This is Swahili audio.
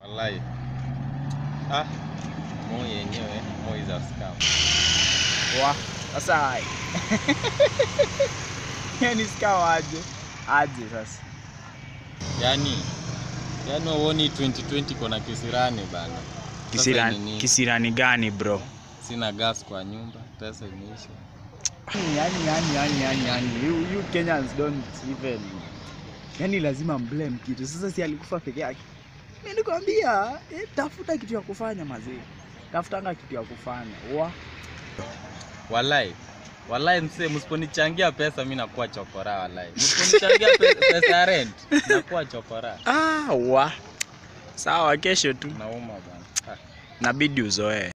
Wallahi. Ah, Moi yenyewe, Moi za scam. Wa, sasa yani sikawa aje aje sasa Yaani yaani uoni 2020 kuna kisirani bana. Sasa kisirani, ni nini? kisirani gani bro Sina gas kwa nyumba, pesa imeisha. yani yani yani yani yani you, you Kenyans don't even yani lazima mblame kitu sasa si alikufa peke yake mimi nikwambia eh, tafuta kitu ya kufanya mazee tafutanga kitu ya kufanya wa Wallahi. Wallahi msee, msiponichangia pesa mimi nakuwa chokora wallahi. Msiponichangia pe- pesa ya rent, nakuwa chokora. ah wa sawa kesho tu Nauma bana. Ah. nabidi uzoee